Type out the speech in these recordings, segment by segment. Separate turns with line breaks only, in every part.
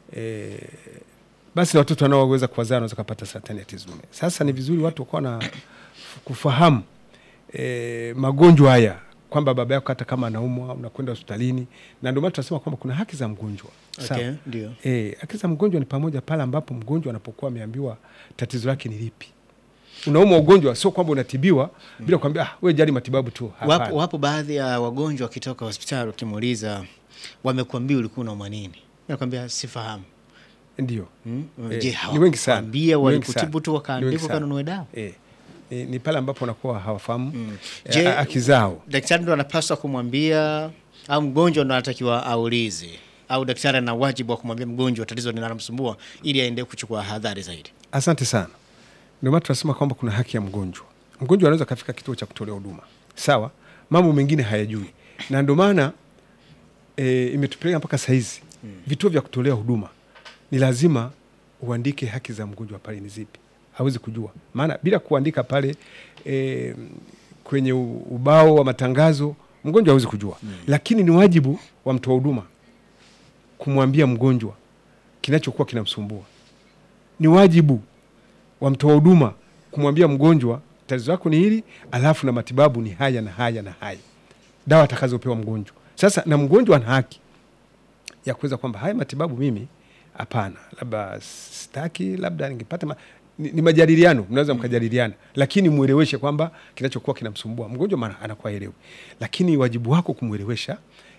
e, basi na watoto wanaoweza kuwazaa wanaweza kupata saratani ya tezi dume. Sasa ni vizuri watu wakawa na kufahamu e, magonjwa haya kwamba baba yako hata kama anaumwa unakwenda hospitalini, na ndio maana tunasema kwamba kuna haki za mgonjwa. Sawa?
Okay, ndio.
E, haki za mgonjwa ni pamoja pale ambapo mgonjwa anapokuwa ameambiwa tatizo lake ni lipi. Unaumwa ugonjwa, sio kwamba unatibiwa bila kuambia ah, wewe jali matibabu tu. Hapana.
Wapo, wapo baadhi ya wagonjwa wakitoka hospitali ukimuuliza wamekuambia ulikuwa unaumwa nini, nakwambia sifahamu.
Ndio.
Hmm?
Eh,
Je,
ni wengi sana.
hawakwambia
Ni wengi
walikutibu
sana.
tu
Ni wengi
wakaandikwa
sana.
kanunue dawa?
E, ni, ni pale ambapo wanakuwa hawafahamu
Mm.
eh,
Je,
haki zao.
daktari ndo anapaswa kumwambia au mgonjwa ndo anatakiwa aulize au daktari ana wajibu wa kumwambia mgonjwa tatizo linalomsumbua ili aende kuchukua hadhari zaidi?
Asante sana. Ndio maana tunasema kwamba kuna haki ya mgonjwa. Mgonjwa anaweza kafika kituo cha kutolea huduma, sawa, mambo mengine hayajui, na ndio maana e, imetupeleka mpaka saizi vituo vya kutolea huduma ni lazima uandike haki za mgonjwa pale ni zipi, hawezi kujua, maana bila kuandika pale e, kwenye u- ubao wa matangazo mgonjwa hawezi kujua lakini ni wajibu wa mtoa huduma kumwambia mgonjwa kinachokuwa kinamsumbua ni wajibu wa mtoa huduma kumwambia mgonjwa tatizo lako ni hili, alafu na matibabu ni haya na haya na haya, dawa atakazopewa mgonjwa. Sasa na mgonjwa ana haki ya kuweza kwamba haya matibabu mimi hapana, labda sitaki, labda ningepata ma... ni, ni majadiliano, mnaweza mkajadiliana, lakini mweleweshe kwamba kinachokuwa kinamsumbua mgonjwa, maana anakuwa elewi, lakini wajibu wako kumwelewesha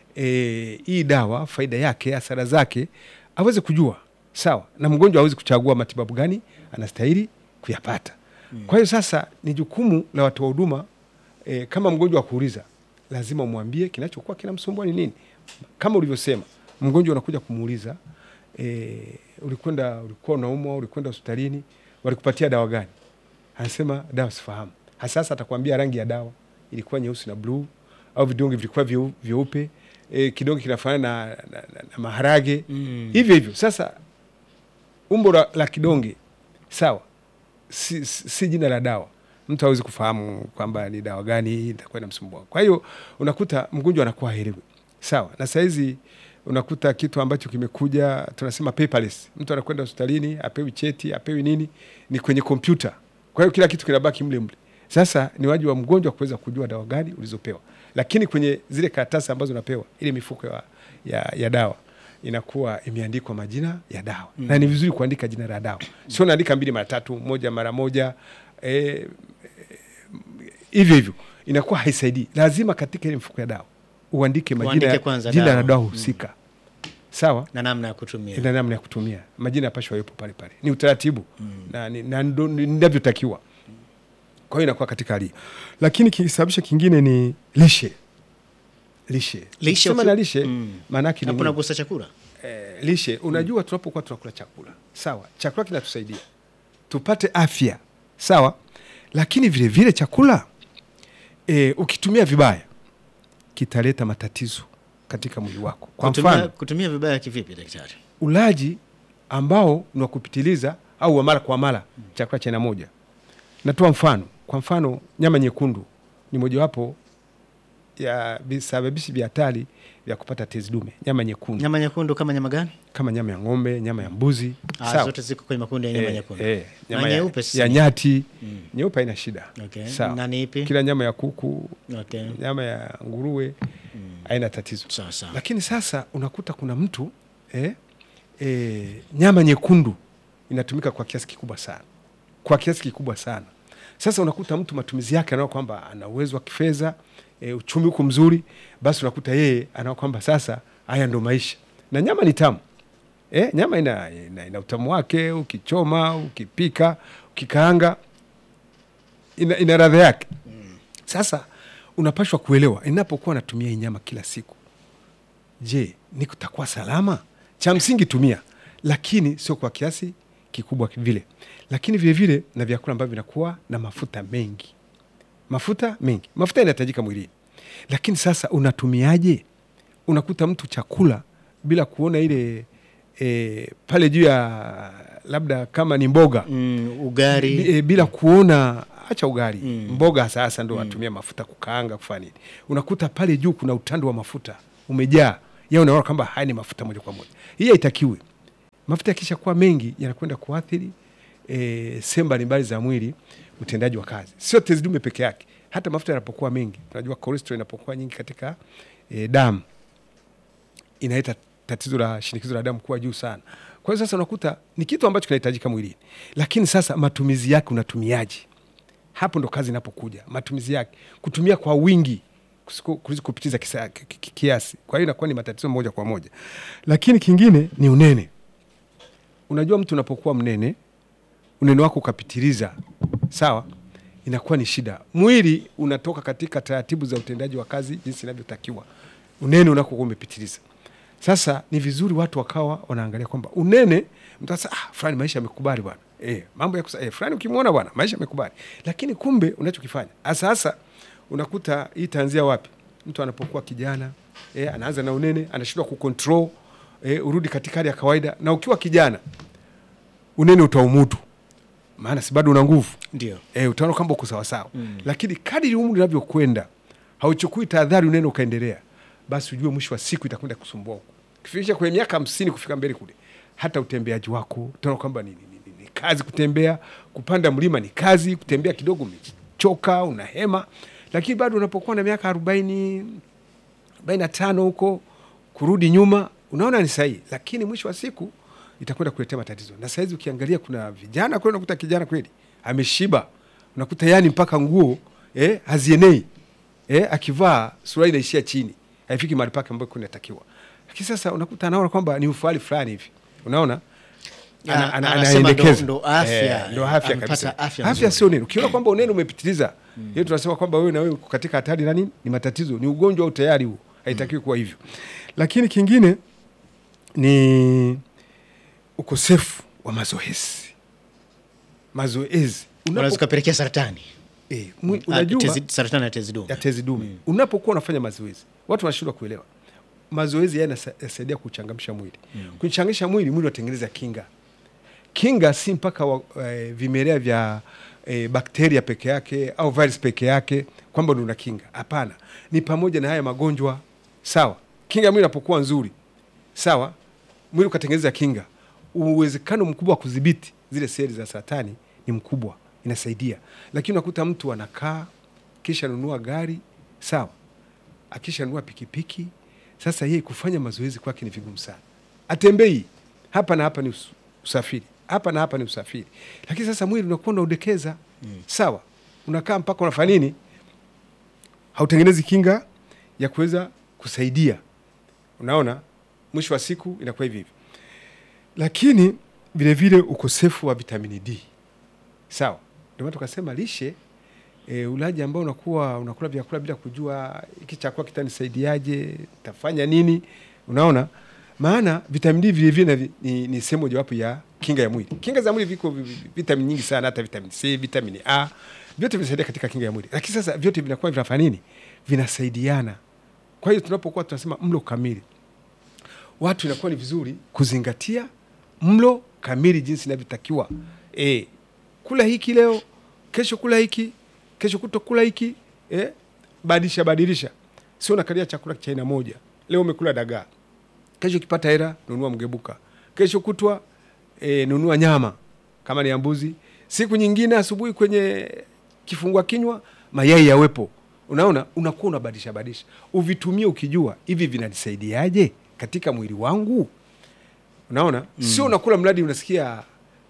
e, hii dawa faida yake, hasara zake aweze kujua, sawa, na mgonjwa aweze kuchagua matibabu gani anastahili kuyapata. Kwa hiyo sasa ni jukumu la watoa huduma e, kama mgonjwa akuuliza, lazima umwambie kinachokuwa kinamsumbua ni nini. Kama ulivyosema, mgonjwa unakuja kumuuliza e, ulikwenda ulikuwa unaumwa, ulikwenda hospitalini, walikupatia dawa gani? Anasema dawa sifahamu. Sasa atakwambia rangi ya dawa ilikuwa nyeusi na bluu, au vidonge vilikuwa vyeu- vyeupe, e, kidonge kinafanana na, na, na, na maharage
Mm.
hivyo hivyo. Sasa umbo la, la kidonge sawa, si, si, si jina la dawa. Mtu hawezi kufahamu kwamba ni dawa gani itakuwa inamsumbua. Kwa hiyo unakuta mgonjwa anakuwa haelewi, sawa. Na sahizi unakuta kitu ambacho kimekuja tunasema paperless. Mtu anakwenda hospitalini apewi cheti apewi nini, ni kwenye kompyuta. Kwa hiyo kila kitu kinabaki mle mle. Sasa ni wajibu wa mgonjwa kuweza kujua dawa gani ulizopewa, lakini kwenye zile karatasi ambazo unapewa, ile mifuko ya, ya, ya dawa inakuwa imeandikwa majina ya dawa mm. na ni vizuri kuandika jina la dawa, sio naandika mbili mara tatu, moja mara moja eh, hivyo hivyo inakuwa haisaidii. Lazima katika ile mifuko ya dawa uandike majina
Uandike
ya-
kwanza
jina
dawa.
la dawa husika sawa
na namna ya kutumia.
na namna ya kutumia majina yapashwa yawepo pale pale, ni utaratibu na ni- na ndo- ni- ndivyotakiwa. Kwa hiyo inakuwa katika hali hiyo, lakini kisababisha kingine ni lishe. Lishe,
Lishe
Ukisema
uki-
na lishe
Mm.
maana yake ni
Hapo
nini?
nagusa chakula.
eh, lishe. Unajua, tunapokuwa tunakula chakula sawa, chakula kinatusaidia tupate afya sawa, lakini vile vile chakula eh, ukitumia vibaya kitaleta matatizo katika mwili wako. Kwa
kutumia,
mfano
kutumia vibaya kivipi daktari?
ulaji ambao ni wa kupitiliza au wa mara kwa mara chakula cha aina moja. Natoa mfano, kwa mfano nyama nyekundu ni mojawapo ya visababishi vya hatari vya kupata tezi dume. Nyama nyekundu
Nyama nyekundu kama nyama gani?
kama nyama ya ng'ombe, nyama ya mbuzi,
Ah,
sawa.
zote ziko kwenye makundi ya nyama
Eh,
nyekundu.
eh,
Na
nyama ya,
nyeupe sasa
ya
ni-
nyati
Mm.
nyeupe haina shida
Okay.
sawa.
Na ni ipi?
Kila nyama ya kuku,
Okay.
nyama ya nguruwe haina tatizo
Sawa sawa.
lakini sasa unakuta kuna mtu eh, eh, nyama nyekundu inatumika kwa kiasi kikubwa sana, kwa kiasi kikubwa sana. Sasa unakuta mtu matumizi yake anaona kwamba ana uwezo wa kifedha eh, uchumi huko mzuri, basi unakuta yeye anaona kwamba sasa haya ndo maisha, na nyama ni tamu eh, nyama ina, ina, ina utamu wake, ukichoma, ukipika, ukikaanga ina, ina radha yake. Sasa unapashwa kuelewa, inapokuwa natumia hii nyama kila siku je, ni kutakuwa salama? Cha msingi tumia, lakini sio kwa kiasi kikubwa vile, lakini vile vile na vyakula ambavyo vinakuwa na mafuta mengi. Mafuta mengi, mafuta yanahitajika mwilini, lakini sasa unatumiaje? Unakuta mtu chakula bila kuona ile e, pale juu ya labda kama ni mboga
Mm, ugari.
Bi- e, bila kuona acha ugali
Mm.
mboga sasa ndo watumia mafuta kukaanga kufanya nini, unakuta pale juu kuna utando wa mafuta umejaa, ya unaona kwamba haya ni mafuta moja kwa moja. Hii haitakiwi. Mafuta yakisha kuwa mengi yanakwenda kuathiri e, sehemu mbalimbali za mwili, utendaji wa kazi, sio tezi dume peke yake. Hata mafuta yanapokuwa mengi, tunajua cholesterol inapokuwa nyingi katika e, damu inaleta tatizo la shinikizo la damu kuwa juu sana. Kwa hiyo sasa unakuta ni kitu ambacho kinahitajika mwilini, lakini sasa matumizi yake unatumiaje? Hapo ndo kazi inapokuja, matumizi yake, kutumia kwa wingi kusiku- kuliko kupitiza kisa- ki- ki- kiasi. Kwa hiyo inakuwa ni matatizo moja kwa moja, lakini kingine ni unene. Unajua, mtu unapokuwa mnene, unene wako ukapitiliza, sawa, inakuwa ni shida. Mwili unatoka katika taratibu za utendaji wa kazi jinsi inavyotakiwa, unene unakokuwa umepitiliza. Sasa ni vizuri watu wakawa wanaangalia kwamba unene, mtu asa ah, fulani maisha yamekubali bwana eh, mambo ya kusa, eh, fulani ukimwona bwana maisha yamekubali, lakini kumbe unachokifanya hasa hasa unakuta hii taanzia wapi? Mtu anapokuwa kijana eh, anaanza na unene, anashindwa kucontrol eh, urudi katika hali ya kawaida, na ukiwa kijana unene utaumudu, maana si bado una nguvu
Ndio.
e, utaona kwamba uko sawasawa mm. Lakini kadiri umri unavyokwenda hauchukui tahadhari, unene ukaendelea, basi ujue mwisho wa siku itakwenda kusumbua huko. Kifikisha kwenye miaka hamsini kufika mbele kule, hata utembeaji wako utaona kwamba ni, ni, ni, ni kazi kutembea, kupanda mlima ni kazi, kutembea kidogo umechoka, una hema, lakini bado unapokuwa na miaka arobaini arobaini na tano huko kurudi nyuma, unaona ni sahihi, lakini mwisho wa siku itakwenda kuletea matatizo. Na saizi ukiangalia, kuna vijana kweli, unakuta kijana kweli ameshiba, unakuta yani mpaka nguo eh, hazienei eh, akivaa suruali inaishia chini, haifiki mahali pake ambapo kunatakiwa. Lakini sasa unakuta anaona kwamba ni ufahari fulani hivi, unaona
Ya,
ana- ana-
anasema
anaendekeza.
ndo- ndo afya,
Eh, ndo afya
amepata
kabisa.
afya
Afya
nzuri.
sio nini. Ukiona kwamba unene umepitiliza, hiyo tunasema kwamba wewe na wewe uko katika hatari na nini, ni matatizo, ni ugonjwa au tayari huo, haitakiwi kuwa hivyo. Lakini kingine ni ukosefu wa mazoezi. Mazoezi
Unaweza
Unapo-
ukapelekea saratani.
eh, mwi-
Ah,
unajua
tezi- saratani ya tezi dume.
ya tezi dume unapokuwa unafanya mazoezi, watu wanashindwa kuelewa mazoezi haya yanasa- yanasaidia kuchangamsha mwili mm. kuchangamsha mwili, mwili unatengeneza kinga. Kinga si mpaka wa, eh, vimelea vya eh, bakteria peke yake au virus peke yake kwamba ndo una kinga. Hapana, ni pamoja na haya magonjwa. Sawa, kinga ya mwili inapokuwa nzuri, sawa, mwili ukatengeneza kinga, uwezekano mkubwa wa kudhibiti zile seli za saratani ni mkubwa, inasaidia. Lakini unakuta mtu anakaa kisha nunua gari, sawa, akishanunua pikipiki, sasa yeye kufanya mazoezi kwake ni vigumu sana. Atembei hapa na hapa ni us- usafiri, hapa na hapa ni usafiri, lakini sasa mwili unakuwa unaudekeza sawa, unakaa mpaka unafanya nini, hautengenezi kinga ya kuweza kusaidia. Unaona, mwisho wa siku inakuwa hivi hivi, lakini vilevile ukosefu wa vitamini D sawa, ndio maana tukasema lishe e, ulaji ambao unakuwa unakula vyakula bila kujua hiki chakula kitanisaidiaje, tafanya nini. Unaona, maana vitamin D vile vile ni, ni, ni sehemu mojawapo ya kinga ya mwili. Kinga za mwili viko vi- vi- vitamini nyingi sana, hata vitamin C, vitamini A, vyote vinasaidia katika kinga ya mwili, lakini sasa vyote vinakuwa vinafanya nini? Vinasaidiana. Kwa hiyo tunapokuwa tunasema mlo kamili, watu inakuwa ni vizuri kuzingatia mlo kamili jinsi inavyotakiwa. E, kula hiki leo, kesho kula hiki, kesho kuto kula hiki, e, badilisha badilisha, sio nakalia chakula cha aina moja. Leo umekula dagaa, kesho ukipata hela nunua mgebuka, kesho kutwa e, nunua nyama kama ni ya mbuzi, siku nyingine asubuhi kwenye kifungua kinywa mayai yawepo. Unaona, unakuwa unabadilisha badilisha, uvitumie ukijua hivi vinanisaidiaje katika mwili wangu. Unaona, sio unakula mradi unasikia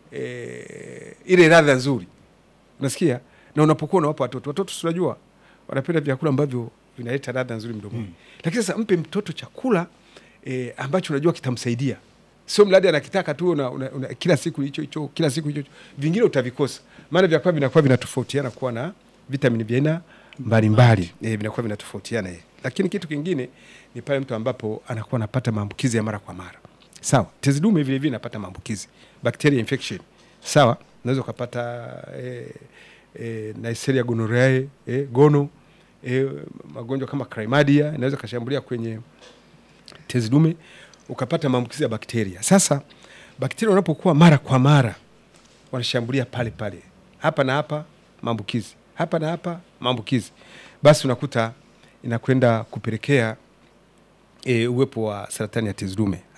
e, ile ladha nzuri unasikia, na unapokuwa unawapa watoto, watoto si unajua wanapenda vyakula ambavyo vinaleta ladha nzuri mdomoni mm. Lakini sasa mpe mtoto chakula e, ambacho unajua kitamsaidia, sio mradi anakitaka tu una, una, una, kila siku hicho hicho kila siku hicho hicho, vingine utavikosa, maana vyakula vinakuwa vinatofautiana kuwa na vitamini vya aina mbalimbali e, vinakuwa vinatofautiana e. Lakini kitu kingine ni pale mtu ambapo anakuwa anapata maambukizi ya mara kwa mara sawa. Tezi dume vile vile inapata maambukizi bacteria infection sawa, unaweza ukapata eh, eh, Neisseria gonorrhoeae eh, gono eh, magonjwa kama chlamydia inaweza kashambulia kwenye tezi dume ukapata maambukizi ya bakteria. Sasa bakteria wanapokuwa mara kwa mara wanashambulia pale pale, hapa na hapa maambukizi, hapa na hapa maambukizi, basi unakuta inakwenda kupelekea e, uwepo wa saratani ya tezi dume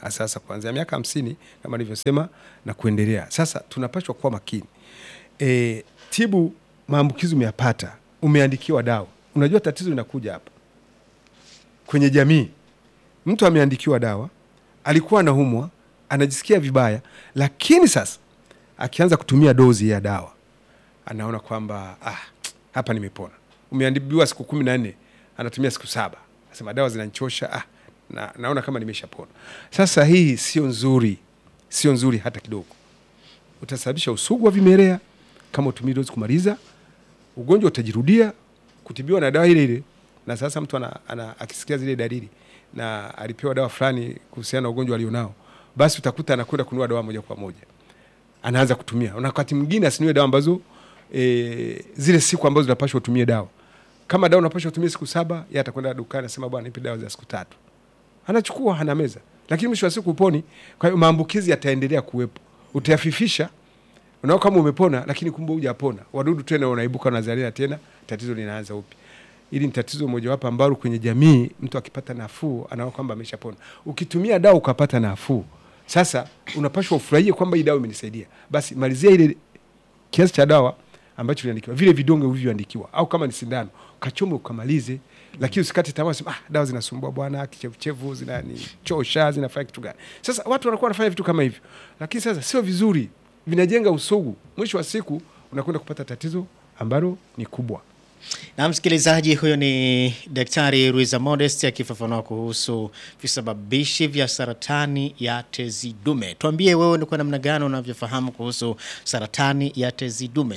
sasa kuanzia miaka hamsini kama nilivyosema na kuendelea. Sasa tunapaswa kuwa makini e, tibu maambukizi umeyapata, umeandikiwa dawa. Unajua tatizo linakuja hapa kwenye jamii. Mtu ameandikiwa dawa, alikuwa anaumwa, anajisikia vibaya, lakini sasa akianza kutumia dozi ya dawa anaona kwamba ah, hapa nimepona. Umeandikiwa siku kumi na nne anatumia siku saba, asema dawa zinanchosha, ah, na, naona kama nimeshapona. Sasa hii sio nzuri, sio nzuri hata kidogo. Utasababisha usugu wa vimelea kama utumii dozi kumaliza, ugonjwa utajirudia, kutibiwa na dawa ile ile. Na sasa mtu ana, ana, akisikia zile dalili na alipewa dawa fulani kuhusiana na ugonjwa alionao, basi utakuta anakwenda kununua dawa moja kwa moja, anaanza kutumia. Na wakati mwingine asinunue dawa ambazo e, zile siku ambazo unapaswa utumie dawa. Kama dawa unapaswa utumie siku saba, yeye atakwenda dukani anasema bwana, nipe dawa za siku tatu, anachukua ana meza, lakini mwisho wa siku uponi. Kwa hiyo maambukizi yataendelea kuwepo, utayafifisha unao kama umepona, lakini kumbe hujapona, wadudu tena wanaibuka, wanazalia tena, tatizo linaanza upya. Hili ni tatizo mojawapo ambalo kwenye jamii mtu akipata nafuu anaona kwamba ameshapona. Ukitumia dawa ukapata nafuu, sasa unapashwa ufurahie kwamba hii dawa imenisaidia, basi malizia ile kiasi cha dawa ambacho uliandikiwa, vile vidonge ulivyoandikiwa, au kama ni sindano kachome ukamalize, lakini usikate tamaa, sema ah, dawa zinasumbua bwana, kichevuchevu zinanichosha, zinafanya kitu gani? Sasa watu wanakuwa wanafanya vitu kama hivyo, lakini sasa sio vizuri, vinajenga usugu. Mwisho wa siku unakwenda kupata tatizo ambalo ni kubwa.
Na msikilizaji, huyo ni Daktari Ruiza Modest akifafanua kuhusu visababishi vya saratani ya tezi dume. Tuambie wewe ni kwa namna gani unavyofahamu kuhusu saratani ya tezi dume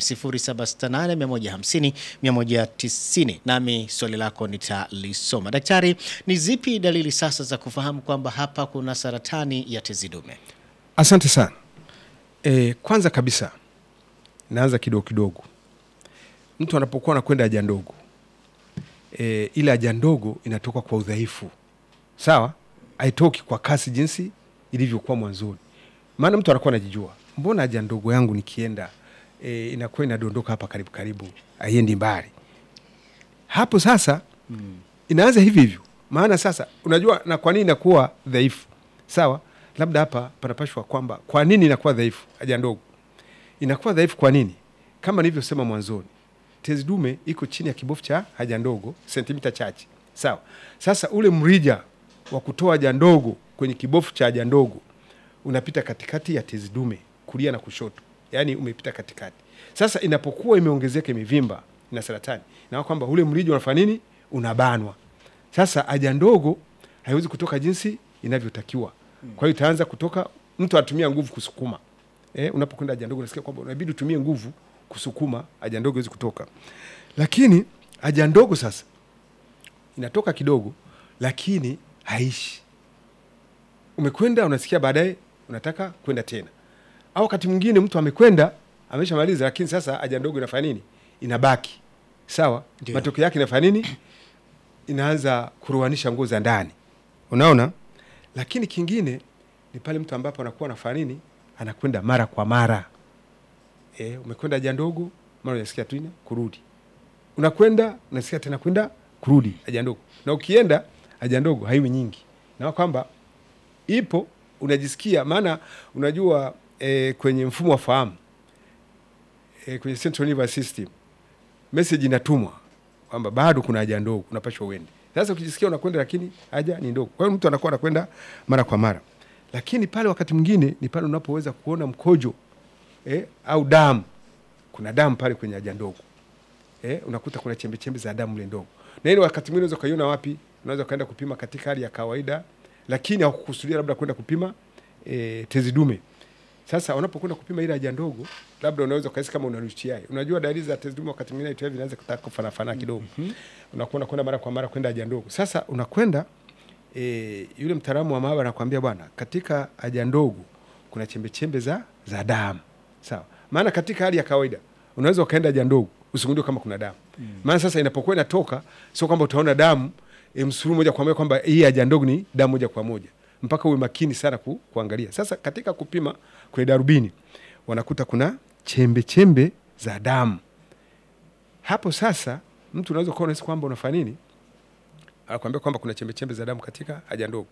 0768 150 190, nami swali lako nitalisoma. Daktari, ni zipi dalili sasa za kufahamu kwamba hapa kuna saratani ya tezi dume?
Asante sana. E, kwanza kabisa naanza kidogo kidogo mtu anapokuwa anakwenda haja ndogo e, ile haja ndogo inatoka kwa udhaifu, sawa, haitoki kwa kasi jinsi ilivyokuwa mwanzoni. Maana mtu anakuwa anajijua, mbona haja ndogo yangu nikienda e, inakuwa inadondoka hapa karibu karibu, haiendi mbali. Hapo sasa mm. inaanza hivi hivyo. Maana sasa unajua na kwa nini inakuwa dhaifu, sawa. Labda hapa panapashwa kwamba kwa nini inakuwa dhaifu haja ndogo, inakuwa dhaifu kwa nini? Kama nilivyosema mwanzoni tezi dume iko chini ya kibofu cha haja ndogo sentimita chache, sawa. Sasa ule mrija wa kutoa haja ndogo kwenye kibofu cha haja ndogo unapita katikati ya tezi dume, kulia na kushoto, yaani umepita katikati. Sasa inapokuwa imeongezeka, imevimba, ina saratani, na kwamba ule mrija unafanya nini? Unabanwa. Sasa haja ndogo haiwezi kutoka jinsi inavyotakiwa, kwa hiyo itaanza kutoka, mtu anatumia nguvu kusukuma. Eh, unapokwenda haja ndogo unasikia kwamba unabidi utumie nguvu kusukuma haja ndogo iwezi kutoka, lakini haja ndogo sasa inatoka kidogo, lakini haishi. Umekwenda unasikia baadaye unataka kwenda tena, au wakati mwingine mtu amekwenda ameshamaliza, lakini sasa haja ndogo inafanya nini? Inabaki sawa.
Ndio.
Matokeo yake inafanya nini? Inaanza kuruanisha nguo za ndani, unaona. Lakini kingine ni pale mtu ambapo anakuwa anafanya nini, anakwenda mara kwa mara E, umekwenda haja ndogo, mara unasikia tena kurudi, unakwenda unasikia tena kwenda kurudi haja ndogo, na ukienda haja ndogo haiwi nyingi, na kwamba ipo unajisikia. Maana unajua e, kwenye mfumo wa fahamu e, kwenye central nervous system message inatumwa kwamba bado kuna haja ndogo, unapashwa uende. Sasa ukijisikia unakwenda, lakini haja ni ndogo, kwa hiyo mtu anakuwa anakwenda mara kwa mara, lakini pale wakati mwingine ni pale unapoweza kuona mkojo eh, au damu. Kuna damu pale kwenye haja ndogo eh, unakuta kuna chembe chembe za damu ile ndogo, na ile wakati mwingine unaweza ukaiona wapi? Unaweza ukaenda kupima katika hali ya kawaida, lakini hakukusudia labda kwenda kupima eh, tezi dume. Sasa unapokwenda kupima ile haja ndogo, labda unaweza ukahisi kama una UTI. Unajua dalili za tezi dume wakati mwingine UTI vinaanza kutaka kufanana fanana kidogo, unakuwa unakwenda mara kwa mara kwenda haja ndogo. Sasa unakwenda e, yule mtaalamu wa maabara anakuambia bwana, katika haja ndogo kuna chembe chembe za za damu sawa. Maana katika hali ya kawaida unaweza ukaenda haja ndogo usigundue kama kuna damu mm. Maana sasa inapokuwa inatoka sio kwamba utaona damu e, msururu moja kwa moja kwamba hii haja ndogo ni damu moja kwa moja, mpaka uwe makini sana ku, kuangalia. Sasa katika kupima kwenye darubini wanakuta kuna chembe chembe za damu hapo. Sasa mtu unaweza kuwa unahisi kwamba unafanya nini, anakuambia kwamba kuna chembe chembe za damu katika haja ndogo.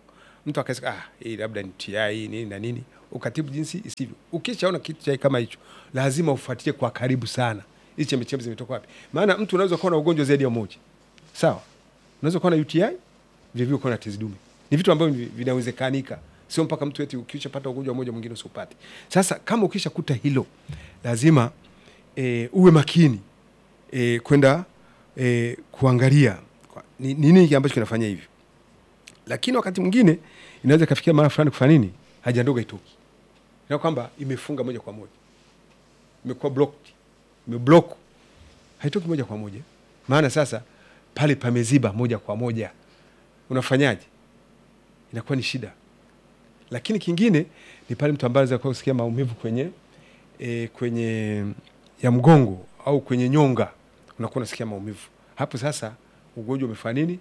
mtu akasema ah, hii labda ni TI nini na nini, ukatibu jinsi isivyo. Ukishaona kitu cha kama hicho, lazima ufuatilie kwa karibu sana, hizi chembechembe zimetoka wapi? Maana mtu unaweza kuwa na ugonjwa zaidi ya moja, sawa. Unaweza kuwa na UTI vile vile kuwa na tezi dume, ni vitu ambavyo vi- vinawezekanika, sio mpaka mtu eti ukishapata ugonjwa mmoja mwingine usipate. Sasa kama ukishakuta hilo, lazima e, uwe makini e, kwenda e, kuangalia kwa- ni ni nini ambacho kinafanya hivyo lakini wakati mwingine inaweza ikafikia mara fulani kufanya nini, haja ndogo itoki, na kwamba imefunga moja kwa moja, imekuwa blocked, imeblock, haitoki moja kwa moja. Maana sasa pale pameziba moja kwa moja, unafanyaje? Inakuwa ni shida. Lakini kingine ni pale mtu ambaye anaweza kuwa kusikia maumivu kwenye e, kwenye ya mgongo au kwenye nyonga, unakuwa unasikia maumivu hapo. Sasa ugonjwa umefanya nini?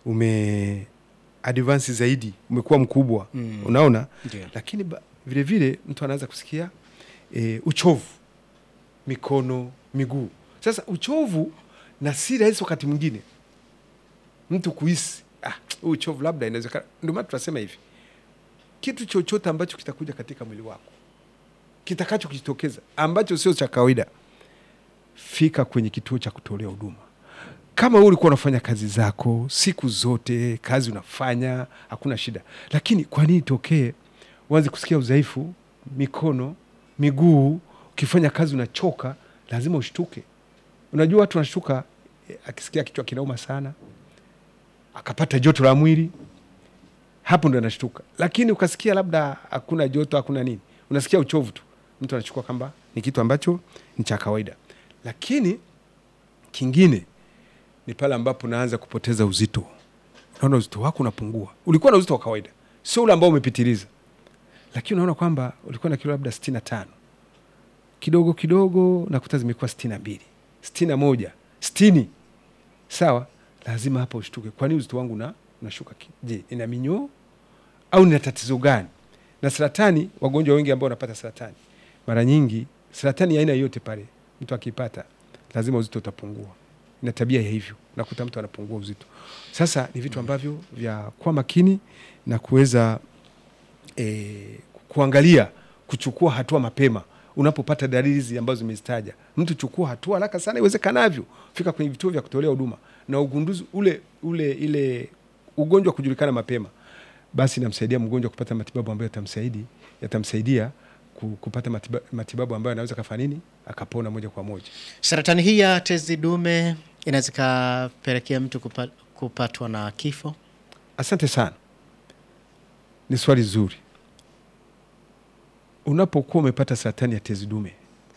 Ume advance zaidi, umekuwa mkubwa
Mm.
unaona.
Ndio.
Lakini ba- vile vile mtu anaweza kusikia e, uchovu mikono, miguu. Sasa uchovu na si rahisi wakati mwingine mtu kuhisi ah, huu uchovu labda inawezekana. Ndio maana tunasema hivi, kitu chochote ambacho kitakuja katika mwili wako kitakacho kujitokeza ambacho sio cha kawaida, fika kwenye kituo cha kutolea huduma. Kama wewe ulikuwa unafanya kazi zako siku zote, kazi unafanya, hakuna shida, lakini kwa nini itokee uanze kusikia udhaifu mikono, miguu? Ukifanya kazi unachoka, lazima ushtuke. Unajua watu wanashtuka eh, akisikia kichwa kinauma sana, akapata joto la mwili, hapo ndo anashtuka. Lakini ukasikia labda hakuna joto, hakuna nini, unasikia uchovu tu, mtu anachukua kwamba ni kitu ambacho ni cha kawaida. Lakini kingine ni pale ambapo unaanza kupoteza uzito. Unaona uzito wako unapungua. Ulikuwa na uzito wa kawaida, sio ule ambao umepitiliza, lakini unaona kwamba ulikuwa na kilo labda sitini na tano kidogo kidogo nakuta zimekuwa sitini na mbili sitini na moja sitini Sawa, lazima hapa ushtuke. Kwani uzito wangu na unashuka? ki- Je, ina minyoo au nina tatizo gani? Na saratani, wagonjwa wengi ambao wanapata saratani, mara nyingi saratani ya aina yoyote pale, mtu akipata lazima uzito utapungua. Ina tabia ya hivyo, nakuta mtu anapungua uzito. Sasa ni vitu ambavyo vya kuwa makini na kuweza e, kuangalia kuchukua hatua mapema unapopata dalili hizi ambazo zimezitaja. Mtu chukua hatua haraka sana iwezekanavyo, fika kwenye vituo vya kutolea huduma na ugunduzi ule ule ile ugonjwa kujulikana mapema, basi inamsaidia mgonjwa kupata matibabu ambayo yatamsaidi yatamsaidia ku- kupata matiba, matibabu ambayo anaweza kafanya nini akapona moja kwa moja.
Saratani hii ya tezi dume inaweza ikapelekea mtu kupa, kupatwa na kifo.
Asante sana, ni swali zuri. Unapokuwa umepata saratani ya tezi dume,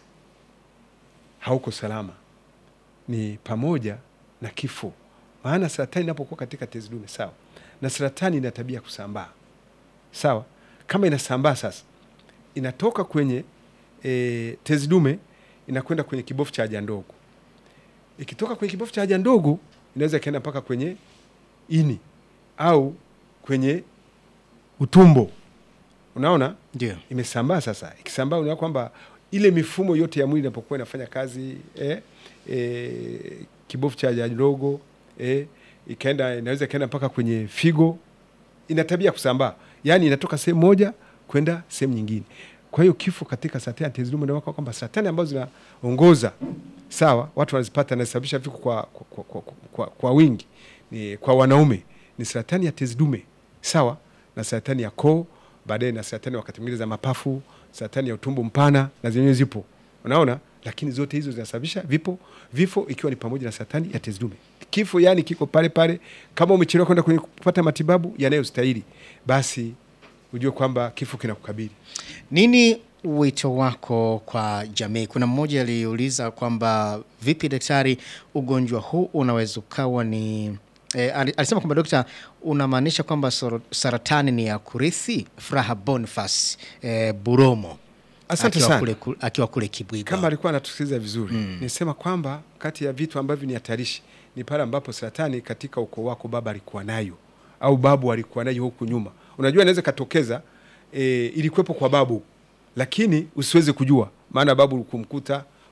hauko salama, ni pamoja na kifo. Maana saratani inapokuwa katika tezi dume, sawa, na saratani ina tabia ya kusambaa, sawa. Kama inasambaa sasa, inatoka kwenye e, tezi dume inakwenda kwenye kibofu cha haja ndogo. Ikitoka kwenye kibofu cha haja ndogo, inaweza ikaenda mpaka kwenye ini au kwenye utumbo. Unaona,
Ndio.
imesambaa sasa. Ikisambaa, unaona kwamba ile mifumo yote ya mwili inapokuwa inafanya kazi eh, eh, kibofu cha haja ndogo eh, ikaenda, inaweza ikaenda mpaka kwenye figo. Ina tabia ya kusambaa, yaani inatoka sehemu moja kwenda sehemu nyingine. Kwa hiyo kifo katika saratani ya tezi dume ndio kwamba saratani ambazo zinaongoza sawa, watu wanazipata na zinasababisha vifo kwa, kwa, kwa, kwa, kwa, kwa wingi ni, kwa wanaume ni saratani ya tezi dume sawa, na saratani ya koo, baadaye na saratani wakati mwingine za mapafu, saratani ya utumbo mpana na zenyewe zipo, unaona. Lakini zote hizo zinasababisha vipo vifo, ikiwa ni pamoja na saratani ya tezi dume. Kifo yani kiko pale pale. Kama umechelewa kwenda kwenye kupata matibabu yanayostahili, basi ujue kwamba kifo kinakukabili.
Nini wito wako kwa jamii? Kuna mmoja aliuliza kwamba vipi daktari, ugonjwa huu unaweza ukawa ni E, alisema kwamba dokta, unamaanisha kwamba soro- saratani ni ya kurithi? Furaha Boniface e, Buromo
Asante
akiwa
sana.
kule, ku- akiwa kule Kibwiga.
Kama alikuwa anatusikiliza vizuri
Mm.
nisema kwamba kati ya vitu ambavyo ni hatarishi ni pale ambapo saratani katika ukoo wako baba alikuwa nayo au babu alikuwa nayo huku nyuma. Unajua inaweza ikatokeza e, ilikuwepo kwa babu, lakini usiweze kujua, maana babu kumkuta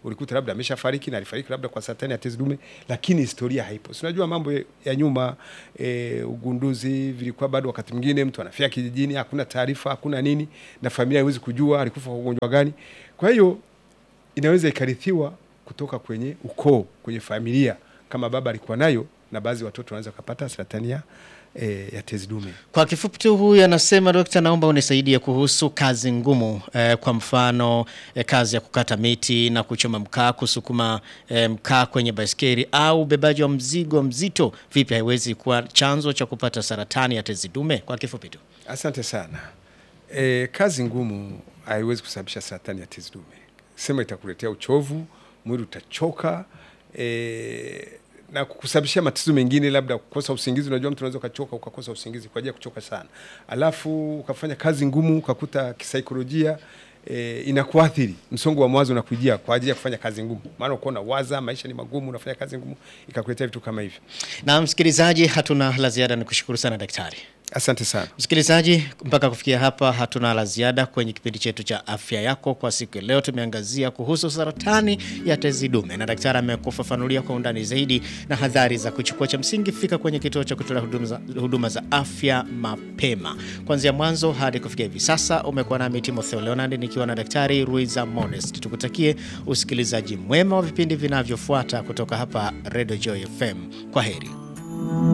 ulikuta labda ameshafariki na alifariki labda kwa saratani ya tezi dume, lakini historia haipo. Si unajua mambo ya nyuma e, ugunduzi vilikuwa bado, wakati mwingine mtu anafia kijijini, hakuna taarifa, hakuna nini, na familia haiwezi kujua alikufa kwa ugonjwa gani. Kwa hiyo inaweza ikarithiwa kutoka kwenye ukoo, kwenye familia, kama baba alikuwa nayo, na baadhi ya watoto wanaweza kupata saratani ya E, ya tezi dume.
Kwa kifupi tu, huyu anasema dokta, naomba unisaidie kuhusu kazi ngumu eh, kwa mfano eh, kazi ya kukata miti na kuchoma mkaa, kusukuma eh, mkaa kwenye baiskeli au ubebaji wa mzigo mzito, vipi haiwezi kuwa chanzo cha kupata saratani ya tezi dume? Kwa kifupi tu.
Asante sana. E, kazi ngumu haiwezi kusababisha saratani ya tezi dume. Sema itakuletea uchovu, mwili utachoka e, na kukusababishia matatizo mengine, labda kukosa usingizi. Unajua, mtu unaweza ukachoka ukakosa usingizi kwa ajili ya kuchoka sana, alafu ukafanya kazi ngumu ukakuta kisaikolojia e, inakuathiri, msongo wa mawazo unakujia kwa ajili ya kufanya kazi ngumu, maana uko waza maisha ni magumu, unafanya kazi ngumu ikakuletea vitu kama hivyo.
Na msikilizaji, hatuna la ziada, ni kushukuru sana daktari.
Asante sana
msikilizaji, mpaka kufikia hapa hatuna la ziada kwenye kipindi chetu cha afya yako kwa siku ya leo. Tumeangazia kuhusu saratani ya tezi dume na daktari amekufafanulia kwa undani zaidi na hadhari za kuchukua. Cha msingi, fika kwenye kituo cha kutolea huduma za, huduma za afya mapema kuanzia mwanzo hadi kufikia hivi sasa. Umekuwa nami Timotheo Leonard nikiwa na daktari Ruiza Modest. Tukutakie usikilizaji mwema wa vipindi vinavyofuata kutoka hapa Radio Joy FM. Kwa heri.